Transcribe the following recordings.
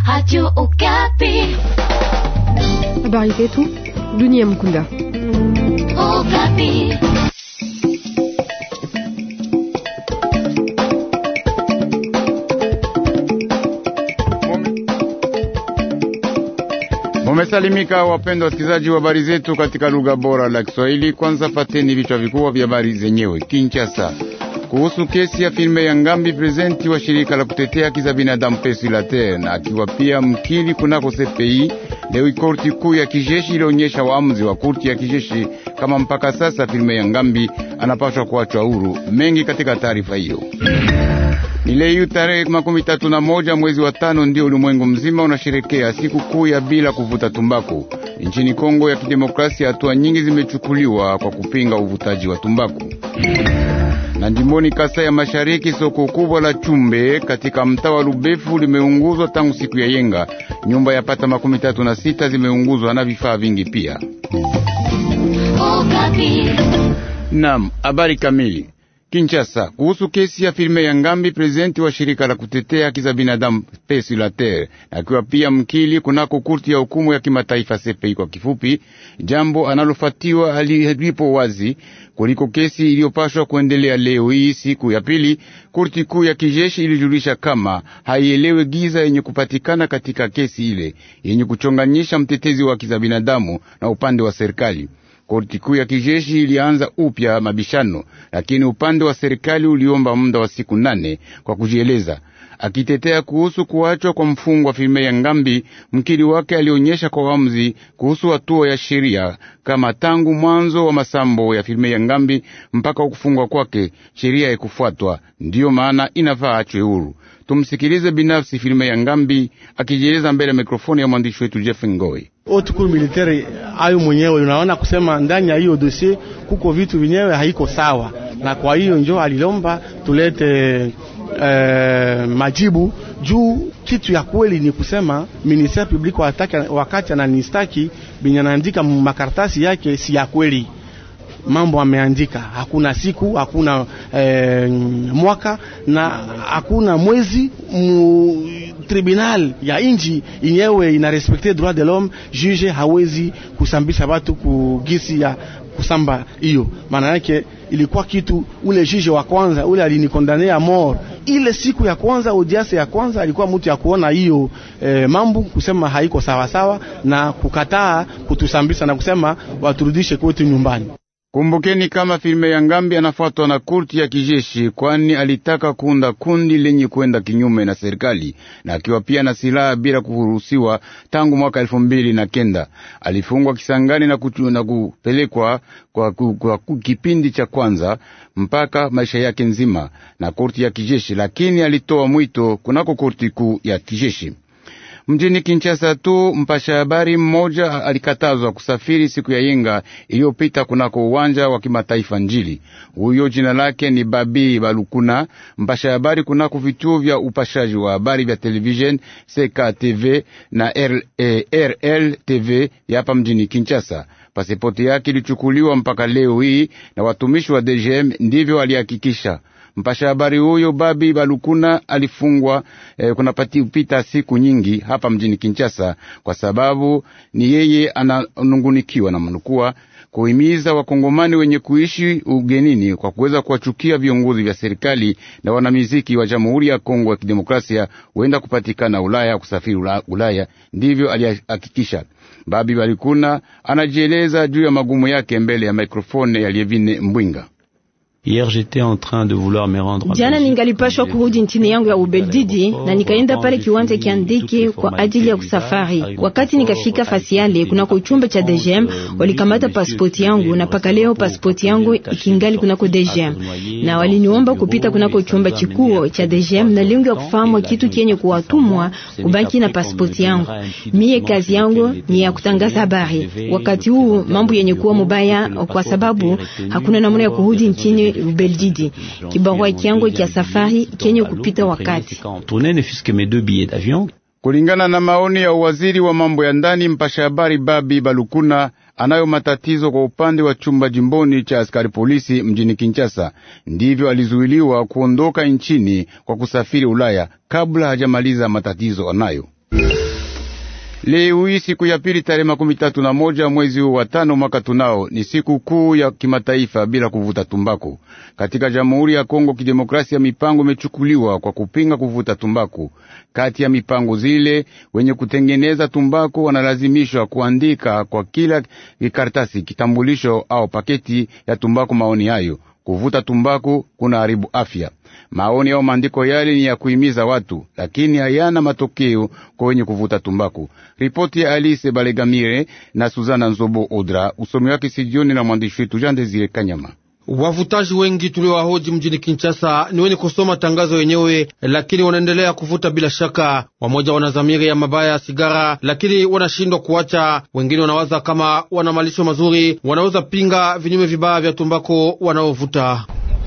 Radio Okapi. Habari zetu dunia mkunda. Okapi. Mumesalimika wapendwa wasikilizaji wa habari zetu katika lugha bora la Kiswahili. Kwanza fateni vichwa vikubwa vya habari zenyewe. Kinshasa, kuhusu kesi ya filme ya Ngambi, prezidenti wa shirika la kutetea haki za binadamu Pesi la Terre na akiwa pia mkili kunako CPI. Leo korti kuu ya kijeshi ilionyesha waamuzi wa korti ya kijeshi kama mpaka sasa filme ya Ngambi anapaswa kuachwa huru. Mengi katika taarifa hiyo. Ni leo tarehe makumi tatu na moja mwezi wa tano ndio ulimwengu mzima unasherekea siku kuu ya bila kuvuta tumbaku. Nchini Kongo ya Kidemokrasia, hatua nyingi zimechukuliwa kwa kupinga uvutaji wa tumbaku. Na jimboni Kasai ya Mashariki, soko kubwa la Chumbe katika mtaa wa Lubefu limeunguzwa tangu siku ya yenga. Nyumba ya pata makumi tatu na sita zimeunguzwa na vifaa vingi pia. Okapi. Naam, habari kamili. Kinshasa, kuhusu kesi ya filme ya Ngambi, prezidenti wa shirika la kutetea haki za binadamu Pesi la Terre akiwa pia mkili kunako kurti ya hukumu ya kimataifa CPI kwa kifupi, jambo analofatiwa alipo wazi kuliko kesi iliyopashwa kuendelea leo hii siku ya pili. Kurti kuu ya kijeshi ilijulisha kama haielewe giza yenye kupatikana katika kesi ile yenye kuchonganyisha mtetezi wa haki za binadamu na upande wa serikali. Korti kuu ya kijeshi ilianza upya mabishano, lakini upande wa serikali uliomba muda wa siku nane kwa kujieleza. Akitetea kuhusu kuachwa kwa mfungwa filme ya Ngambi, mkili wake alionyesha kwa waamuzi kuhusu hatua ya sheria kama tangu mwanzo wa masambo ya filme ya Ngambi mpaka kufungwa kwake sheria haikufuatwa, ndiyo maana inafaa achwe huru. Tumsikilize binafsi filme ya Ngambi akijieleza mbele ya mikrofoni ya mwandishi wetu Jeff Ngoi. Haute militaire ayo mwenyewe unaona kusema ndani ya hiyo dossier kuko vitu vyenyewe haiko sawa, na kwa hiyo njo alilomba tulete eh, majibu juu kitu ya kweli ni kusema ministère public wataki, wakati ananistaki binyanaandika makaratasi yake si ya kweli mambo ameandika, hakuna siku, hakuna eh, mwaka na hakuna mwezi mu tribunal ya inji inyewe ina respecte droit de l'homme, juge hawezi kusambisha watu kugisi ya kusamba hiyo. Maana yake ilikuwa kitu, ule juge wa kwanza ule alinikondania mort ile siku ya kwanza, audience ya kwanza alikuwa mtu ya kuona hiyo eh, mambo kusema haiko sawa sawa na kukataa kutusambisa na kusema waturudishe kwetu nyumbani. Kumbukeni kama filme ya Ngambi anafuatwa na kurti ya kijeshi, kwani alitaka kuunda kundi lenye kwenda kinyume na serikali na akiwa pia na silaha bila kuruhusiwa. Tangu mwaka elfu mbili na kenda alifungwa Kisangani na, kuchu, na kupelekwa kwa, kwa, kwa, kwa kipindi cha kwanza mpaka maisha yake nzima na kurti ya kijeshi, lakini alitoa mwito kunako kurti kuu ya kijeshi. Mjini Kinshasa tu mpasha habari mmoja alikatazwa kusafiri siku ya yenga iliyopita kunako uwanja wa kimataifa Njili. Huyo jina lake ni Babi Balukuna, mpasha habari kunako vituo vya upashaji wa habari vya television CKTV na RL TV hapa mjini Kinshasa. Pasipoti yake ilichukuliwa mpaka leo hii na watumishi wa DGM, ndivyo alihakikisha. Mpasha habari huyo Babi Balukuna alifungwa eh, kunapita siku nyingi hapa mjini Kinshasa kwa sababu ni yeye ananungunikiwa na manukua kuhimiza wakongomani wenye kuishi ugenini kwa kuweza kuwachukia viongozi vya serikali na wanamiziki wa Jamhuri ya Kongo ya Kidemokrasia huenda kupatikana Ulaya, kusafiri Ulaya. Ndivyo alihakikisha. Babi Balikuna anajieleza juu ya magumu yake mbele ya mikrofone ya Lievine Mbwinga. Hier j'étais en train de vouloir me rendre. Jana ningalipashwa kurudi nchini yangu ya Ubeljiji na nikaenda pale kiwanja kia ndege kwa ajili ya kusafari. Wakati nikafika fasi yale kunako chumba cha DGM, walikamata pasipoti yangu na paka leo pasipoti yangu ikingali kunako DGM, na waliniomba kupita kunako chumba chikuo cha DGM na lengo ya kufahamu kitu kienye kuwatumwa kubaki na pasipoti yangu. Mie kazi yangu ni ya kutangaza habari. Wakati huu mambo yenye kuwa mubaya, kwa sababu hakuna namna ya kurudi nchini Ubeljiji. Kibarua kyangu kya safari kenye kupita wakati. Kulingana na maoni ya uwaziri wa mambo ya ndani, mpasha habari Babi Balukuna anayo matatizo kwa upande wa chumba jimboni cha askari polisi mjini Kinshasa. Ndivyo alizuiliwa kuondoka nchini kwa kusafiri Ulaya kabla hajamaliza matatizo anayo. Leo hii siku ya pili tarehe makumi tatu na moja mwezi huu wa tano mwaka tunao ni siku kuu ya kimataifa bila kuvuta tumbaku. Katika Jamhuri ya Kongo Kidemokrasia, mipango imechukuliwa kwa kupinga kuvuta tumbaku. Kati ya mipango zile, wenye kutengeneza tumbaku wanalazimishwa kuandika kwa kila karatasi kitambulisho au paketi ya tumbaku maoni hayo kuvuta tumbaku kuna haribu afya. Maoni au maandiko yale ni ya kuhimiza watu, lakini hayana matokeo kwa wenye kuvuta tumbaku. Ripoti ya Alice Balegamire na Suzana Nzobo Odra, usomi wake sijioni na mwandishi wetu Jean Desire Kanyama. Wavutaji wengi tuliowahoji mjini Kinshasa ni wenye kusoma tangazo yenyewe, lakini wanaendelea kuvuta bila shaka. Wamoja wana dhamiri ya mabaya ya sigara, lakini wanashindwa kuacha. Wengine wanawaza kama wana malisho mazuri, wanaweza pinga vinyume vibaya vya tumbako wanaovuta.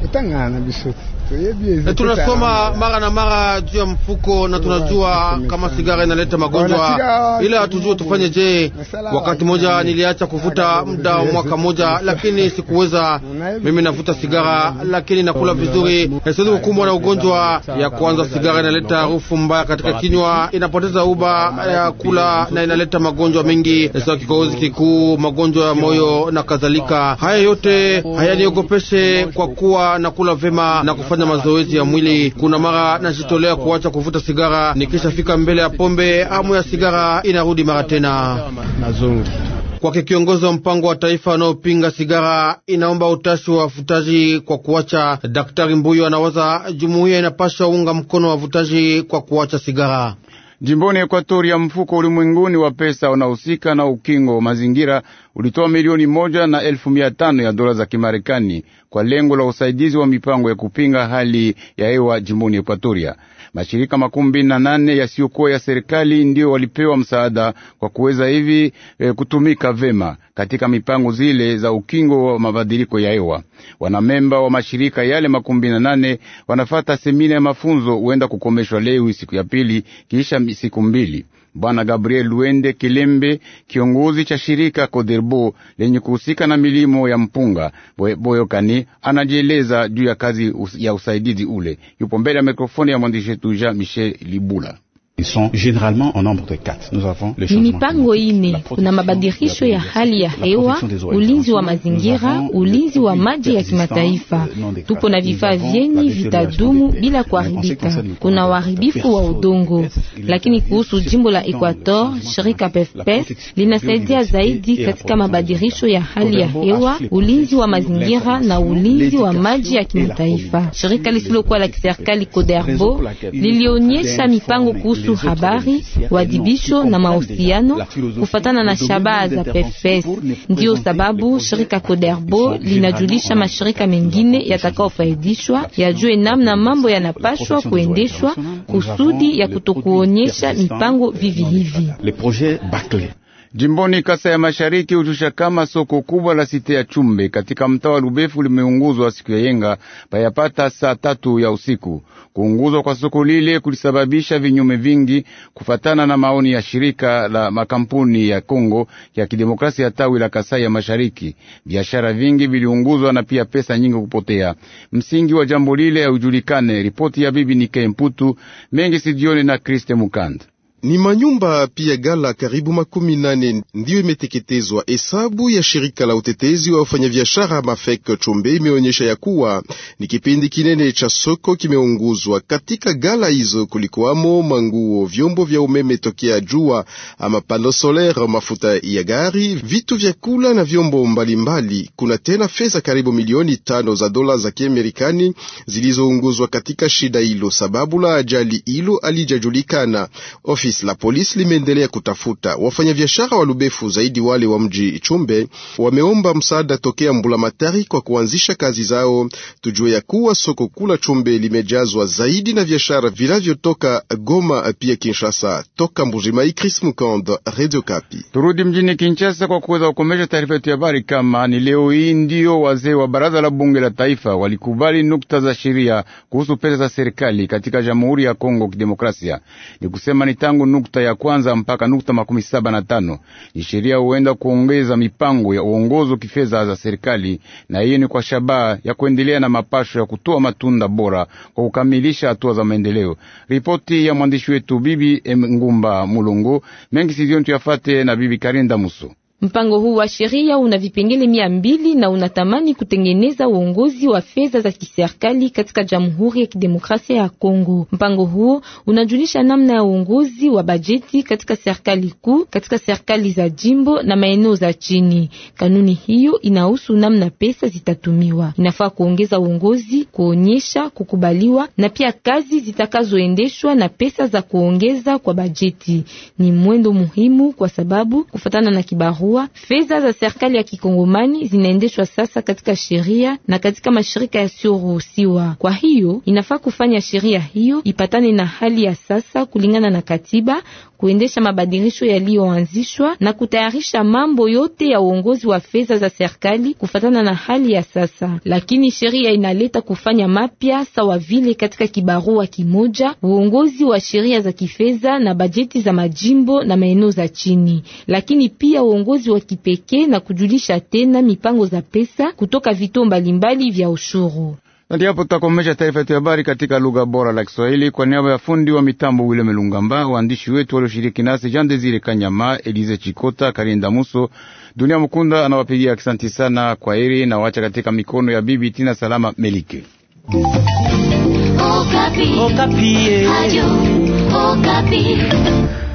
Tunasoma mara na mara juu ya mfuko na tunajua kama sigara inaleta magonjwa, ila hatujue tufanye je. Wakati moja niliacha kuvuta muda wa mwaka moja, lakini sikuweza. Mimi navuta sigara, lakini nakula vizuri, siwezi kukumbwa na ugonjwa. Ya kwanza, sigara inaleta harufu mbaya katika kinywa, inapoteza uba ya kula na inaleta magonjwa mengi sawa kikohozi kikuu, magonjwa ya moyo na kadhalika. Haya yote hayaniogopeshe kwa kuwa nakula vema na kufanya mazoezi ya mwili. Kuna mara najitolea kuacha kuvuta sigara, nikishafika mbele ya pombe, hamu ya sigara inarudi mara tena. Kwake kiongozi wa mpango wa taifa anaopinga sigara inaomba utashi wa wavutaji kwa kuacha. Daktari Mbuyo anawaza jumuiya inapasha unga mkono wa wavutaji kwa kuacha sigara. Jimboni Ekuatoria, mfuko ulimwenguni wa pesa unahusika na ukingo wa mazingira ulitoa milioni moja na elfu mia tano ya dola za Kimarekani kwa lengo la usaidizi wa mipango ya kupinga hali ya hewa jimboni Ekuatoria. Mashirika makumi mbili na nane yasiyokuwa ya serikali ndiyo walipewa msaada kwa kuweza hivi e, kutumika vema katika mipango zile za ukingo wa mabadiliko ya hewa. Wanamemba wa mashirika yale makumi mbili na nane wanafata semina ya mafunzo huenda kukomeshwa leo siku ya pili kisha siku mbili. Bwana Gabriel Luende Kilembe, kiongozi cha shirika Koderbo lenye kuhusika na milimo ya mpunga Boyokani, anajieleza juu ya kazi ya usaidizi ule. Yupo mbele ya mikrofoni ya mwandishi wetu Jean Michel Libula. Ni mipango ine: kuna mabadilisho ya hali ya hewa, ulinzi wa mazingira, ulinzi wa maji ya kimataifa. Tupo na vifaa vyenye vitadumu bila kuharibika. Kuna uharibifu wa udongo, lakini kuhusu jimbo la Equator, shirika PEFPES linasaidia zaidi katika mabadilisho ya hali ya hewa, ulinzi wa mazingira na ulinzi wa maji ya kimataifa. Shirika lisilokuwa la kiserikali Coderbo lilionyesha mipango kuhusu habari, wadibisho na mahusiano kufatana na shabaha za PFS. Ndiyo sababu shirika Coderbo linajulisha mashirika mengine yatakaofaidishwa yajue namna mambo yanapashwa kuendeshwa kusudi ya kutokuonyesha mipango vivi hivi. Jimboni Kasa ya Mashariki hujusha kama soko kubwa la site ya Chumbe katika mtaa wa Lubefu limeunguzwa siku ya yenga payapata saa tatu ya usiku. Kuunguzwa kwa soko lile kulisababisha vinyume vingi, kufatana na maoni ya shirika la makampuni ya Kongo ya Kidemokrasia ya tawi la Kasai ya Mashariki. Biashara vingi viliunguzwa na pia pesa nyingi kupotea. Msingi wa jambo lile haujulikane. Ripoti ya bibi Nike Mputu mengi sijioni na Kriste Mukanda ni manyumba pia gala karibu makumi nane ndiyo imeteketezwa. Hesabu ya shirika la utetezi wa wafanyabiashara Mafek Chombe imeonyesha ya kuwa ni kipindi kinene cha soko kimeunguzwa. Katika gala hizo kulikuwamo manguo, vyombo vya umeme tokea jua ama pano solaire, mafuta ya gari, vitu vya kula na vyombo mbalimbali mbali. Kuna tena fedha karibu milioni tano za dola za Kiamerikani zilizounguzwa katika shida hilo. Sababu la ajali hilo alijajulikana. Ofisi la polisi limeendelea kutafuta wafanyabiashara wa Lubefu, zaidi wale wa mji Chumbe. Wameomba msaada tokea Mbulamatari kwa kuanzisha kazi zao. Tujue ya kuwa soko kula Chumbe limejazwa zaidi na biashara vinavyotoka Goma pia Kinshasa. Toka Mbujimai, Chris Mukand, Radio Kapi. Turudi mjini Kinshasa kwa kuweza kukomesha taarifa yetu ya habari. Kama ni leo hii ndio wazee wa baraza la bunge la taifa walikubali nukta za sheria kuhusu pesa za serikali katika Jamhuri ya Kongo Kidemokrasia, ni kusema ni tangu tangu nukta ya kwanza mpaka nukta makumi saba na tano. Ni sheria huenda kuongeza mipango ya uongozo kifedha za serikali, na hiyo ni kwa shabaha ya kuendelea na mapasho ya kutoa matunda bora kwa kukamilisha hatua za maendeleo. Ripoti ya mwandishi wetu Bibi Ngumba Mulongo mengi sizioni tuyafate na Bibi Karinda Muso. Mpango huu wa sheria una vipengele mia mbili na unatamani kutengeneza uongozi wa fedha za kiserikali katika Jamhuri ya Kidemokrasia ya Kongo. Mpango huu unajulisha namna ya uongozi wa bajeti katika serikali kuu, katika serikali za jimbo na maeneo za chini. Kanuni hiyo inahusu namna pesa zitatumiwa. Inafaa kuongeza uongozi, kuonyesha kukubaliwa na pia kazi zitakazoendeshwa na pesa za kuongeza kwa bajeti. Ni mwendo muhimu kwa sababu kufatana na kibarua fedha za serikali ya kikongomani zinaendeshwa sasa katika sheria na katika mashirika yasiyoruhusiwa. Kwa hiyo inafaa kufanya sheria hiyo ipatane na hali ya sasa kulingana na katiba, kuendesha mabadilisho yaliyoanzishwa na kutayarisha mambo yote ya uongozi wa fedha za serikali kufatana na hali ya sasa. Lakini sheria inaleta kufanya mapya sawa vile katika kibarua kimoja, uongozi wa sheria za kifedha na bajeti za majimbo na maeneo za chini, lakini pia uongozi wa kipekee na kujulisha tena mipango za pesa kutoka vituo mbalimbali vya ushuru. Ndio hapo tutakomesha taarifa yetu ya habari katika lugha bora la Kiswahili kwa niaba ya fundi wa mitambo Wile Melungamba, waandishi wetu walioshiriki nasi Jean Desire Kanyama, Elize Chikota, Karinda Muso, Dunia Mukunda anawapigia asante sana. Kwa heri na wacha katika mikono ya bibi Tina Salama Melike. Okapi. Okapi. Radio Okapi.